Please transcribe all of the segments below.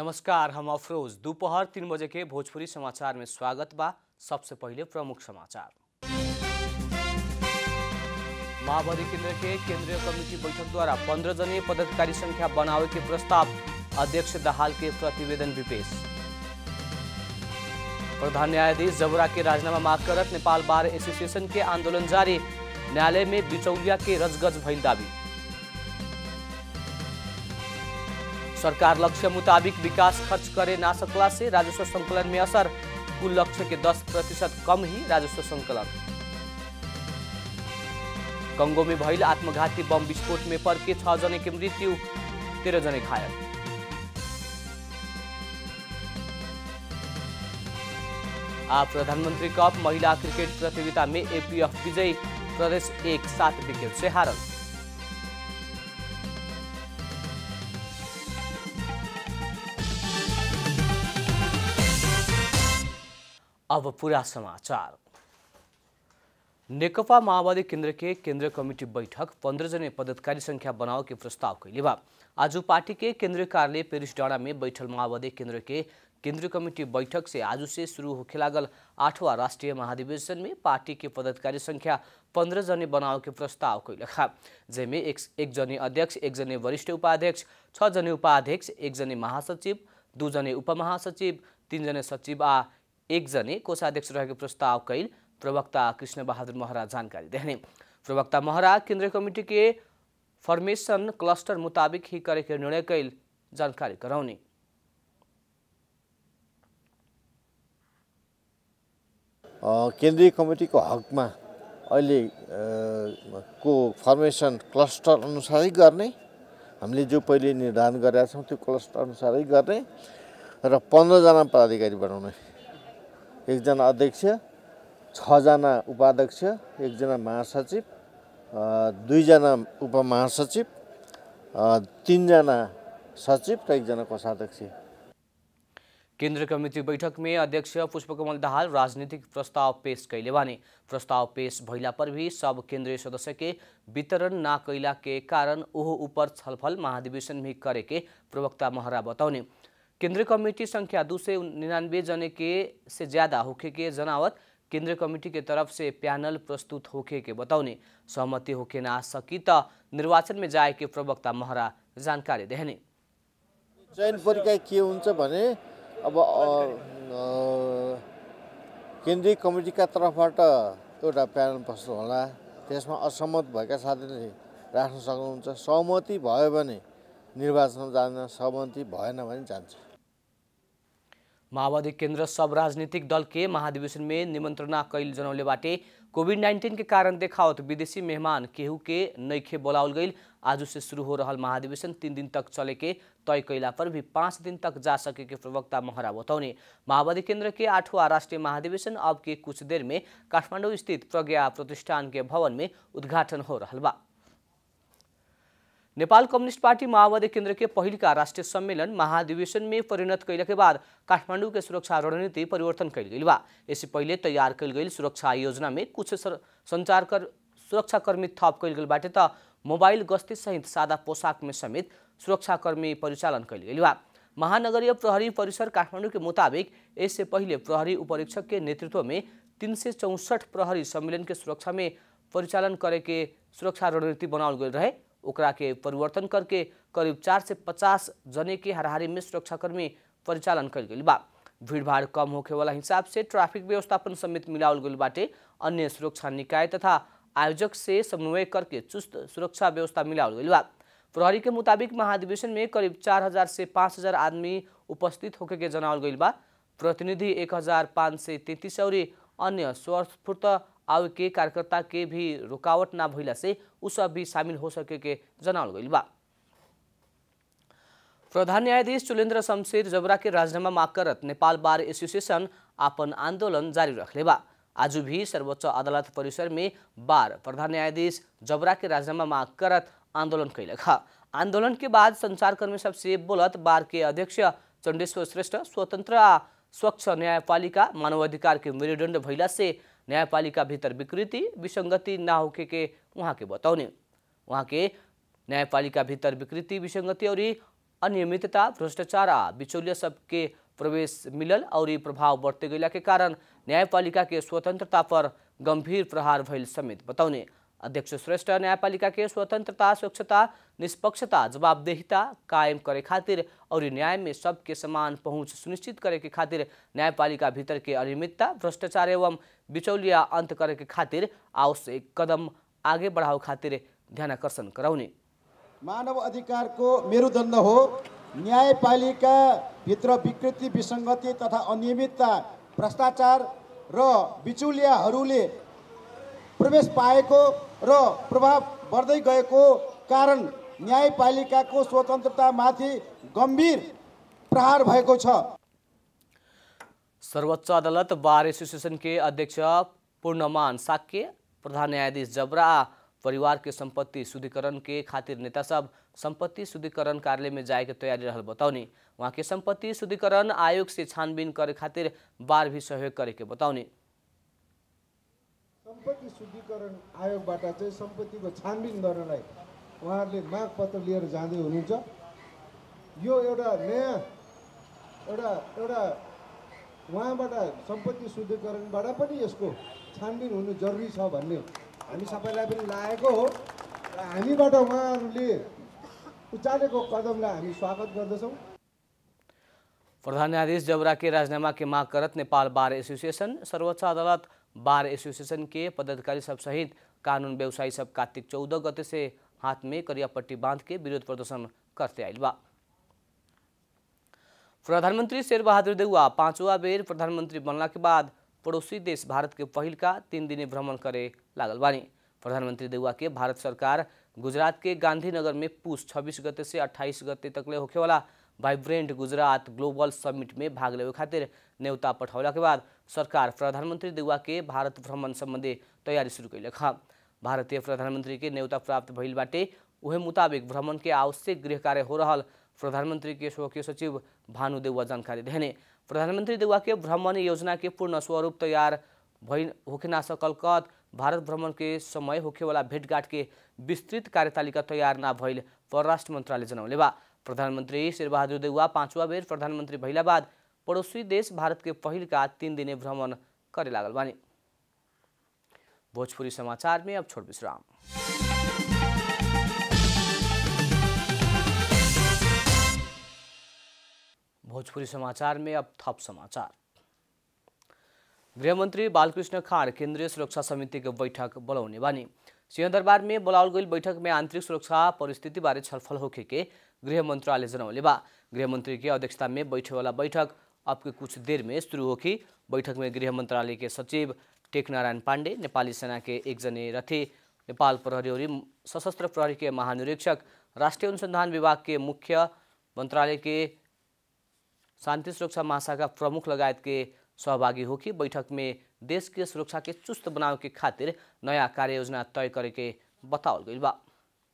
नमस्कार हम अफरोज दोपहर तीन बजे के भोजपुरी समाचार में स्वागत बा सबसे पहले प्रमुख समाचार माओवादी केंद्र के केंद्रीय कमेटी बैठक द्वारा पंद्रह जनीय पदाधिकारी संख्या बनावे के प्रस्ताव अध्यक्ष दहाल के प्रतिवेदन विपेश प्रधान न्यायाधीश जबरा के राजीनामा माग करत नेपाल बार एसोसिएशन के आंदोलन जारी न्यायालय में बिचौलिया के रजगज भइल दावी सरकार लक्ष्य मुताबिक विकास खर्च करे ना सकला से राजस्व संकलन में असर कुल लक्ष्य के 10 प्रतिशत कम ही राजस्व संकलन कंगो में भइल आत्मघाती बम विस्फोट में पर के छह जने के मृत्यु तेरह जने घायल आ प्रधानमंत्री कप महिला क्रिकेट प्रतियोगिता में एपीएफ विजयी प्रदेश एक सात विकेट से हारल अब पूरा समाचार नेकपा माओवादी केंद्र के केंद्रीय कमेटी बैठक पंद्रह जने पदाधिकारी संख्या बनाव के प्रस्ताव कैले बा आज पार्टी के केंद्रीय कार्यालय पेरिस डाँडा में बैठल माओवादी केंद्र के केंद्रीय कमेटी बैठक से आज से शुरू होखे लागल आठवां राष्ट्रीय महाधिवेशन में पार्टी के पदाधिकारी संख्या पंद्रह जने बनाव के प्रस्ताव कैलखा जेमे एक, एक जने अध्यक्ष एक जने वरिष्ठ उपाध्यक्ष छ जने उपाध्यक्ष एक जने महासचिव दू जने उपमहासचिव तीन जने सचिव आ एक जने कोषाध्यक्ष रहेको प्रस्ताव कैल प्रवक्ता कृष्ण बहादुर महरा जानकारी देने प्रवक्ता महरा केंद्रीय कमेटी के फॉर्मेशन क्लस्टर मुताबिक ही करे के निर्णय कैल जानकारी कराउने केन्द्रीय कमिटीको हकमा अहिले अ, को फर्मेसन क्लस्टर अनुसारै गर्ने हामीले जो पहिले निर्धारण गरेका छौँ त्यो क्लस्टर अनुसारै गर्ने र पन्ध्रजना पदाधिकारी बनाउने एकजना अध्यक्ष छजना उपाध्यक्ष एकजना महासचिव अ, दुईजना उपमहासचिव अ, तिनजना सचिव र एकजना कोषाध्यक्ष केंद्रीय कमेटी बैठक में अध्यक्ष पुष्पकमल दाहाल राजनीतिक प्रस्ताव पेश कैले बानी प्रस्ताव पेश भइला पर भी सब केंद्रीय सदस्य के वितरण ना कैला के कारण ओहो ऊपर छलफल महाधिवेशन में करे के प्रवक्ता महरा बताउने केंद्रीय कमेटी संख्या दो सौ निन्यानवे जने के से ज्यादा होखे के जनावत केंद्रीय कमेटी के तरफ से पैनल प्रस्तुत होखे के बताउने सहमति होखे ना सकी त निर्वाचन में जाए के प्रवक्ता महरा जानकारी देहने चयन प्रक्रिया के हुन्छ भने अब अ, अ, केन्द्रीय कमिटीका तर्फबाट एउटा प्यानल प्रस्तुत होला त्यसमा असहमत भएका साथीले राख्न सक्नुहुन्छ सहमति भयो भने निर्वाचनमा जान सहमति भएन भने जान्छ माओवादी केंद्र सब राजनीतिक दल के महाधिवेशन में निमंत्रणा कैल जनौले बाटे कोविड नाइन्टीन के कारण देखावत विदेशी मेहमान केहू के नैखे बोलावल गईल आज से शुरू हो रहल महाधिवेशन तीन दिन तक चले के तय कैला पर भी पाँच दिन तक जा सके के प्रवक्ता महरा बताउने माओवादी केंद्र के आठवां राष्ट्रीय महाधिवेशन अब के कुछ देर में काठमाडौँ स्थित प्रज्ञा प्रतिष्ठान के भवन में उद्घाटन हो रहल बा नेपाल कम्युनिस्ट पार्टी माओवादी केंद्र के पहिल का राष्ट्रीय सम्मेलन महाधिवेशन में परिणत कैला के बाद काठमांडू के सुरक्षा रणनीति परिवर्तन कैल गई बा इससे पहले तैयार कैल गई सुरक्षा योजना में कुछ सर- संचार कर सुरक्षाकर्मी थप कैल गई बाटे त मोबाइल गस्ती सहित सादा पोशाक में समेत सुरक्षाकर्मी परिचालन कैल गई बा महानगरीय प्रहरी परिसर काठमाडौँ के मुताबिक इससे पहले प्रहरी उपरीक्षक के नेतृत्व में तीन सय चौसठ प्रहरी सम्मेलन के सुरक्षा में परिचालन करे के सुरक्षा रणनीति बनावल गई रहे ओकरा के परिवर्तन करके करीब चार से पचास जने के हाराहारी में सुरक्षाकर्मी परिचालन कल गई बा भीड़भाड़ कम होखे वाला हिसाब से ट्रैफिक व्यवस्थापन समेत मिलावल गई बाटे अन्य सुरक्षा निकाय तथा आयोजक से समन्वय करके चुस्त सुरक्षा व्यवस्था मिलावल गई बा प्रहरी के मुताबिक महाधिवेशन में करीब चार हजार से पाँच हजार आदमी उपस्थित होके के जनावल गई बा प्रतिनिधि एक हजार पाँच सय तैंतीस और अन्य स्वस्फूर्त आवे के कार्यकर्ता के भी रुकावट ना भइला से उ सब भी शामिल हो सके के जनावल गइल बा प्रधान न्यायाधीश चुलेन्द्र शमशेर जबरा के राजीनामा माग करत नेपाल बार एसोसिएशन आपन आंदोलन जारी रखले बा आज भी सर्वोच्च अदालत परिसर में बार प्रधान न्यायाधीश जबरा के राजीनामा माग करत आंदोलन कैलक आंदोलन के बाद संचारकर्मी सबसे बोलत बार के अध्यक्ष चंडेश्वर श्रेष्ठ स्वतंत्र आ स्वच्छ न्यायपालिका मानवाधिकार के मेरुदण्ड भइला से न्यायपालिका भीतर विकृति विसंगति ना होके के उहाँ के बताउने उहाँ के न्यायपालिका भीतर विकृति विसंगति और अनियमितता भ्रष्टाचार आ बिचौलिया सबके प्रवेश मिलल और ई प्रभाव बढ़ते गैला के कारण न्यायपालिका के स्वतंत्रता पर गंभीर प्रहार भइल समेत बतौने अध्यक्ष श्रेष्ठ न्यायपालिका के स्वतंत्रता स्वच्छता निष्पक्षता जवाबदेहिता कायम करे खातिर और न्याय में सबके समान पहुंच सुनिश्चित करे के खातिर न्यायपालिका भीतर के अनियमितता भ्रष्टाचार एवं बिचौलिया अंत करे के खातिर आवश्यक कदम आगे बढ़ाओ खातिर ध्यानकर्षण कराउने मानव अधिकारको मेरुदण्ड हो न्यायपालिकाभित्र विकृति विसङ्गति तथा अनियमितता भ्रष्टाचार र बिचौलियाहरूले प्रवेश पाएको र प्रभाव बढ्दै गएको कारण न्यायपालिकाको स्वतन्त्रतामाथि गम्भीर प्रहार भएको छ सर्वोच्च अदालत बार एसोसिएशन के अध्यक्ष पूर्णमान साक्य प्रधान न्यायाधीश जबरा आ परिवार के संपत्ति शुद्धिकरण के खातिर नेता सब संपत्ति शुद्धिकरण कार्यालय में जाए के तैयारी रहल बताउने वहाँ के संपत्ति शुद्धिकरण आयोग से छानबीन करे खातिर बार भी सहयोग करे के बताउने सम्पत्ति शुद्धिकरण आयोगबाट चाहिँ सम्पत्तिको छानबिन गर्नलाई उहाँहरूले माग पत्र लिएर जाँदै हुनुहुन्छ यो एउटा नयाँ एउटा एउटा उहाँबाट सम्पत्ति शुद्धिकरणबाट पनि यसको छानबिन हुनु जरुरी छ भन्ने हामी सबैलाई पनि लागेको हो र हामीबाट उहाँहरूले उचालेको कदमलाई हामी स्वागत गर्दछौँ प्रधान न्यायाधीश जबरा के राजीनामा के माग करत नेपाल बार एसोसिएशन सर्वोच्च अदालत बार एसोसिएशन के पदाधिकारी सब सहित कानून व्यवसायी सब कार्तिक चौदह गते से हाथ में करियापट्टी बांध के विरोध प्रदर्शन करते आइल बा प्रधानमंत्री शेरबहादुर देउवा पांचवा बेर प्रधानमंत्री बनला के बाद पड़ोसी देश भारत के पहिल का तीन दिने भ्रमण करे लागल बानी प्रधानमंत्री देउवा के भारत सरकार गुजरात के गांधीनगर में पूस 26 गते से 28 गते तकले होखेवाला वाइब्रेंट गुजरात ग्लोबल समिट में भाग लेवे खातिर न्योता पठौला के बाद सरकार प्रधानमंत्री देउवा के भारत भ्रमण संबंधी तैयारी शुरू कैले खा भारतीय प्रधानमंत्री के न्योता प्राप्त भइल बाटे उहे मुताबिक भ्रमण के आवश्यक गृह कार्य हो रहल प्रधानमंत्री के स्वकीय सचिव भानु देउवा जानकारी देने प्रधानमंत्री देउवा के भ्रमण योजना के पूर्ण स्वरूप तैयार भइ होखे ना सकल कत भारत भ्रमण के समय होखेवाला भेटघाट के विस्तृत कार्यतालिका तैयार ना भइल परराष्ट्र मन्त्रालय जनौले बा प्रधानमन्त्री शेरबहादुर देउवा पाँचवा बेर प्रधानमन्त्री भइला बाद पड़ोसी देश भारत के पहिल का तीन दिने भ्रमण करे लागल बानी भोजपुरी समाचार में अब छोट विश्राम भोजपुरी समाचार में अब थप समाचार गृहमन्त्री बालकृष्ण खाँड केन्द्रीय सुरक्षा समिति के बैठक बोलाउने बानी सिंहदरबार में बोलावल गई बैठक में आंतरिक सुरक्षा परिस्थिति बारे छलफल होखे के गृह मंत्रालय जनौले बा गृह मंत्री की अध्यक्षता में बैठे वाला बैठक अब के कुछ देर में शुरू होगी बैठक में गृह मंत्रालय के सचिव टेकनारायण पाण्डे नेपाली सेना के एकजने रथी नेपाल प्रहरी और सशस्त्र प्रहरी के महानिरीक्षक राष्ट्रिय अनुसंधान विभाग के मुख्य मंत्रालय के शांति सुरक्षा महाशाखा प्रमुख लगायत के सहभागी हो कि बैठक में देश के सुरक्षा के चुस्त बनावे के खातिर नया कार्य योजना तय करे के बतावल गई बा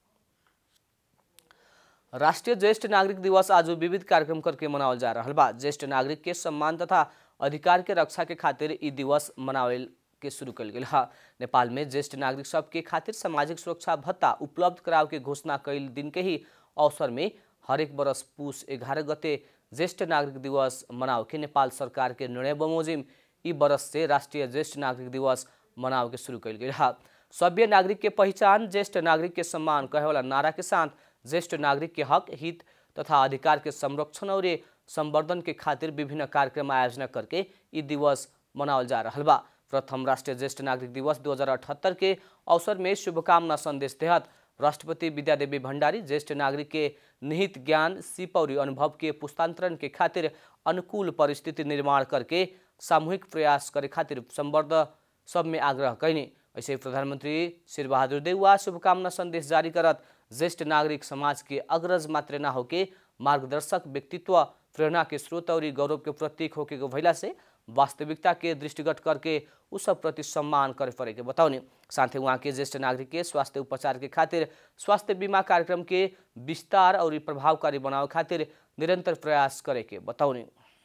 राष्ट्रीय ज्येष्ठ नागरिक दिवस आज विविध कार्यक्रम करके मनावल जा रहा बा ज्येष्ठ नागरिक के सम्मान तथा अधिकार के रक्षा के खातिर ई दिवस मनावल के शुरू कल गेल हा नेपाल में ज्येष्ठ नागरिक सबके खातिर सामाजिक सुरक्षा भत्ता उपलब्ध कराव के घोषणा कैल दिन के ही अवसर में हरेक बरस पुस एघारह गते ज्येष्ठ नागरिक दिवस मनाव के नेपाल सरकार के निर्णय बमोजिम ई बरस से राष्ट्रीय ज्येष्ठ नागरिक दिवस मनाव के शुरू कल गई हा सभ्य नागरिक के पहचान ज्येष्ठ नागरिक के सम्मान कहे वाला नारा के साथ ज्येष्ठ नागरिक के हक हित तथा अधिकार के संरक्षण और संवर्धन के खातिर विभिन्न कार्यक्रम आयोजना करके ई दिवस मनावल जा रहा बा प्रथम राष्ट्रीय ज्येष्ठ नागरिक दिवस 2078 के अवसर में शुभकामना संदेश तहत राष्ट्रपति विद्यादेवी भण्डारी ज्येष्ठ नागरिक के निहित ज्ञान सिप और अनुभव के पुस्तांतरण के खातिर अनुकूल परिस्थिति निर्माण करके सामूहिक प्रयास करे खातिर संवर्ध सब में आग्रह कैने ऐसे प्रधानमंत्री शेरबहादुर देउवा शुभकामना संदेश जारी करत ज्येष्ठ नागरिक समाज के अग्रज मात्र ना होके मार्गदर्शक व्यक्तित्व प्रेरणा के स्रोत और गौरव के प्रतीक होके भैला से वास्तविकता के दृष्टिगत करके उस सब प्रति सम्मान करे पड़े के बताउने साथै उहाँ के ज्येष्ठ नागरिक के स्वास्थ्य उपचार के खातिर स्वास्थ्य बीमा कार्यक्रम के विस्तार और प्रभावकारी बनावे खातिर निरंतर प्रयास करे के बताउने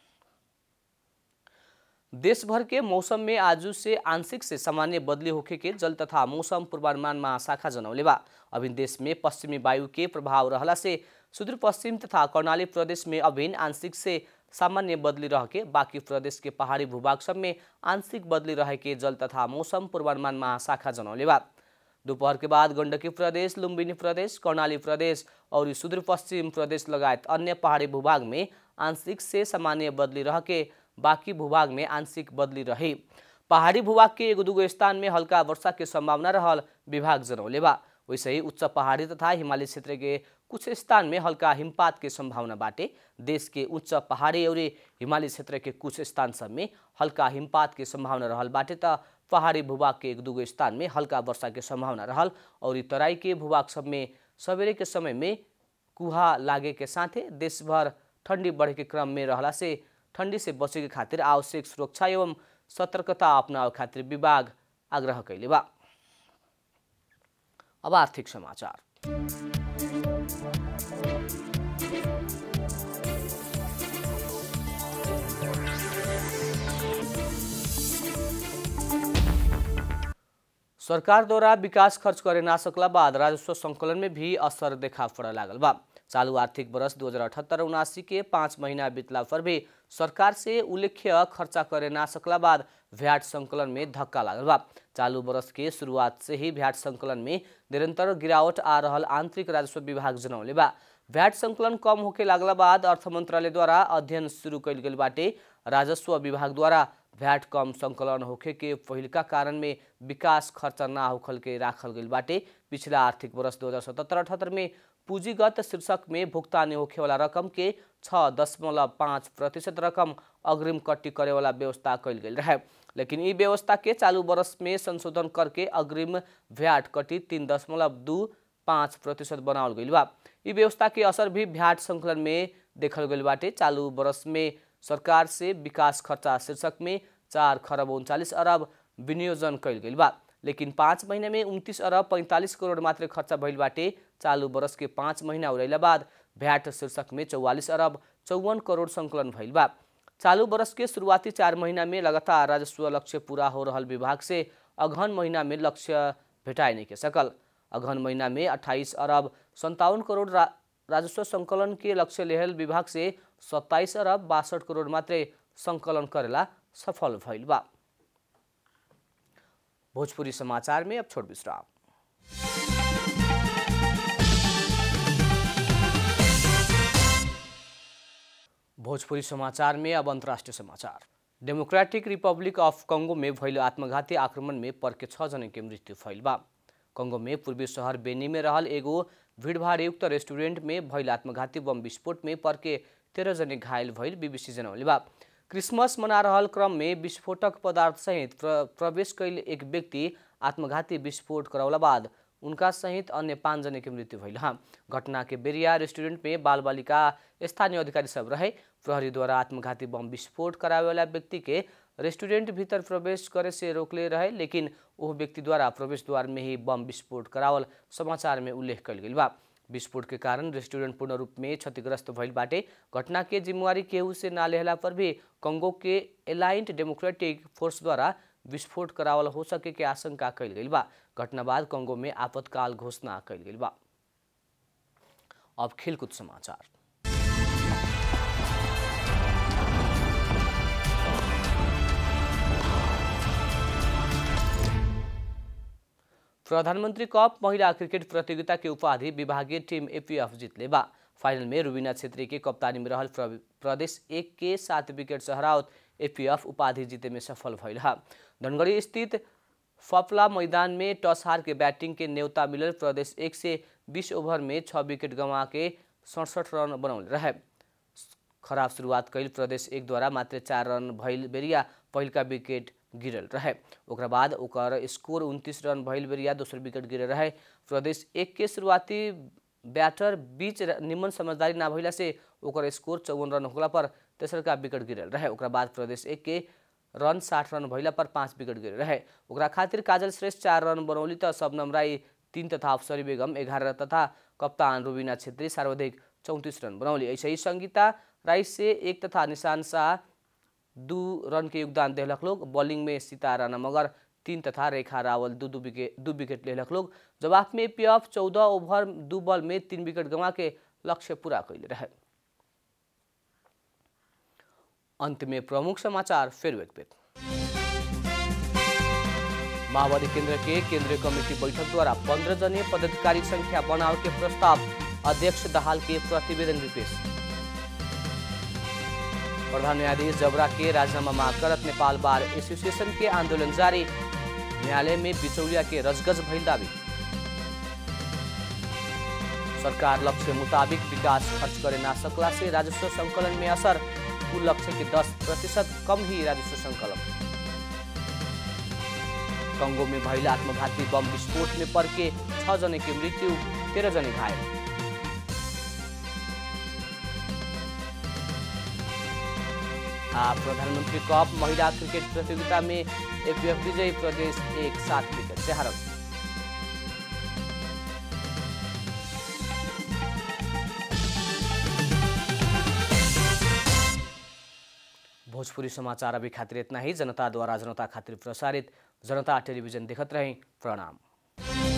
देशभर के मौसम में आज से आंशिक से सामान्य बदली होखे के जल तथा मौसम पूर्वानुमान महाशाखा जनौले बा अभी देश में पश्चिमी वायु के प्रभाव रहला से सुदूर पश्चिम तथा कर्णाली प्रदेश में अभिन्न आंशिक से सामान्य बदली रह के बाकी प्रदेश के पहाड़ी भूभाग सब में आंशिक बदली रहे के जल तथा मौसम पूर्वानुमान महाशाखा जनौले बा दोपहर के बाद गण्डकी प्रदेश लुम्बिनी प्रदेश कर्णाली प्रदेश और सुदूर पश्चिम प्रदेश लगायत अन्य पहाड़ी भूभाग में आंशिक से सामान्य बदली रह के बाकी भूभाग में आंशिक बदली रहे पहाड़ी भूभाग के एगो दूगो स्थान में हल्का वर्षा के संभावना रहल विभाग जनौले बा वैसे ही उच्च पहाड़ी तथा हिमालय क्षेत्र के कुछ स्थान में हल्का हिमपात के संभावना बाटे देश के उच्च पहाड़ी और हिमालय क्षेत्र के कुछ स्थान सब में हल्का हिमपात के संभावना रहल बाटे त पहाड़ी भूभाग के एक दूगो स्थान में हल्का वर्षा के संभावना रहल और ई तराई के भूभाग सब में सवेरे के समय में कुहा लागे के साथे देशभर ठंडी बढ़े के क्रम में रहला से ठंडी से बचे के खातिर आवश्यक सुरक्षा एवं सतर्कता अपनावे खातिर विभाग आग्रह कैले बा अब आर्थिक समाचार सरकार द्वारा विकास खर्च करे ना सकला बाद राजस्व संकलन में भी असर देखा पड़े लागल बा चालू आर्थिक वर्ष दू हजार अठहत्तर उनासी के पाँच महीना बीतला पर भी सरकार से उल्लेख्य खर्चा करे ना सकला बाद भ्याट संकलन में धक्का लागल बा चालू वर्ष के शुरुआत से ही भ्याट संकलन में निरंतर गिरावट आ रहल आंतरिक राजस्व विभाग जनौले बा भ्याट संकलन कम होके लागला बाद अर्थ मंत्रालय द्वारा अध्ययन शुरू कैल गेल बाटे राजस्व विभाग द्वारा भ्याट कम संकलन होखे के पहिलका कारण में विकास खर्च ना होखल के राखल गइल बाटे पिछला आर्थिक वर्ष दो हजार सतहत्तर अठहत्तर में पूंजीगत शीर्षक में भुगतानी होखे वाला रकम के छ दशमलव पाँच प्रतिशत रकम अग्रिम कट्टी करे वाला व्यवस्था कैल गेल रहे लेकिन ई व्यवस्था के चालू वर्ष में संशोधन करके अग्रिम भ्याट कट्टी तीन दशमलव दू पाँच प्रतिशत बनावल गइल बा ई व्यवस्था के असर भी भ्याट संकलन में देखल गइल बाटे चालू वर्ष में सरकार से विकास खर्चा शीर्षक में चार खरब उन्चालिस अरब विनियोजन कैल गेल बा लेकिन पाँच महीना में उन्तीस अरब पैंतालिस करोड़ मात्र खर्च भइल बाटे चालू वर्ष के पाँच महीना उड़ैला बाद भ्याट शीर्षक में चौवालिस अरब चौवन करोड़ संकलन भइल बा चालू वर्ष के शुरुआती चार महीना में लगातार राजस्व लक्ष्य पूरा हो रहल विभाग से अगहन महीना में लक्ष्य भेटाए नहीं के सकल अगहन महीना में अट्ठाईस अरब संतावन करोड़ रा, राजस्व संकलन के लक्ष्य लेहल विभाग से सत्ताईस अरब बासठ करोड़ मात्रै संकलन करेला सफल भइल बा भोजपुरी समाचार में अब छोट विश्राम भोजपुरी समाचार में अब अंतर्राष्ट्रीय समाचार डेमोक्रेटिक रिपब्लिक अफ कंगो में भइल आत्मघाती आक्रमण में पर्के छ जने के मृत्यु भइल बा कंगो में पूर्वी शहर बेनी में रहल एगो भीड़भाड़युक्त रेस्टुरेंट में भइल आत्मघाती बम विस्फोट में पर्के तेरह जने घायल भइल बीबीसी जनौले बा क्रिसमस मना रहल क्रम में विस्फोटक पदार्थ सहित प्र, प्रवेश कैल एक व्यक्ति आत्मघाती विस्फोट करौला बाद उनका सहित अन्य पाँच जने के मृत्यु भइल हाँ घटना के बेरिया रेस्टुरेंट में बाल बालिका स्थानीय अधिकारी सब रहे प्रहरी द्वारा आत्मघाती बम विस्फोट करावे वाला व्यक्ति के रेस्टुरेंट भीतर प्रवेश करे से रोकले रहे लेकिन वो व्यक्ति द्वारा प्रवेश द्वार में ही बम विस्फोट करावल समाचार में उल्लेख कल गई बा विस्फोट के कारण रेस्टुरेंट पूर्ण रूप में क्षतिग्रस्त भइल बाटे घटना के जिम्मेवारी केहू से ना लेहला पर भी कंगो के एलाइंट डेमोक्रेटिक फोर्स द्वारा विस्फोट करावल हो सके के आशंका कैल गई बा घटना बाद कंगो में आपातकाल घोषणा कैल गई बा अब खेलकूद समाचार प्रधानमंत्री कप महिला क्रिकेट प्रतियोगिता के उपाधि विभागीय टीम एपीएफ जीतले बा फाइनल में रुबीना छेत्री के कप्तानी में रहल प्र- प्रदेश एक के सात विकेट सहरावत एपीएफ उपाधि जीते में सफल भइल हा धनगढ़ी स्थित फपला मैदान में टस हार के बैटिंग के न्योता मिलल प्रदेश एक से बीस ओवर में छः विकेट गंवा के सड़सठ रन बनौले रहे खराब शुरुआत कैल प्रदेश एक द्वारा मात्र चार रन भइल बेरिया पहिलका विकेट गिरल रहे ओकरा बाद ओकर स्कोर उनतीस रन भइल बेरिया दोसर विकेट गिरल रहे प्रदेश एक के शुरुआती बैटर बीच र- निमन समझदारी ना भइला से ओकर स्कोर चौवन रन होखला पर तेसरका विकेट गिरल रहे ओकरा बाद प्रदेश एक के रन साठ रन भइला पर पाँच विकेट गिरल रहे ओकरा खातिर काजल श्रेष्ठ चार रन बनौली त शबनम राई तीन तथा अफसरी बेगम एघारह तथा कप्तान रुबिना छेत्री सर्वाधिक चौंतीस रन बनौली ऐसे ही संगीता राई से एक तथा निशान शाह दू रन के योगदान देलक लोग बॉलिंग में सीता राणा मगर तीन तथा रेखा रावल दू दू विकेट दू विकेट लेलक लोग जवाब में पीएफ चौदह ओवर दू बॉल में तीन विकेट गंवा के लक्ष्य पूरा कैले रहे अंत में प्रमुख समाचार फिर एक बेर माओवादी केंद्र के केंद्रीय कमेटी बैठक द्वारा पंद्रह जनीय पदाधिकारी संख्या बनाव के प्रस्ताव अध्यक्ष दहाल के प्रतिवेदन भी पेश प्रधान न्यायाधीश जबरा के राजीनामा मांग करत नेपाल बार एसोसिएशन के आंदोलन जारी न्यायालय में बिचौलिया के रजगज भइल दावी सरकार लक्ष्य मुताबिक विकास खर्च करे ना सकला से राजस्व संकलन में असर कुल लक्ष्य के 10 प्रतिशत कम ही राजस्व संकलन कंगो में भइल आत्मघाती बम विस्फोट में पड़ के छह जने की मृत्यु तेरह जने घायल आ प्रधानमंत्री कप महिला क्रिकेट प्रतियोगिता में एपीएफ विजयी प्रदेश एक सात विकेट से हारल भोजपुरी समाचार अभी खातिर इतना ही जनता द्वारा जनता खातिर प्रसारित जनता टेलीविजन देखत रहे प्रणाम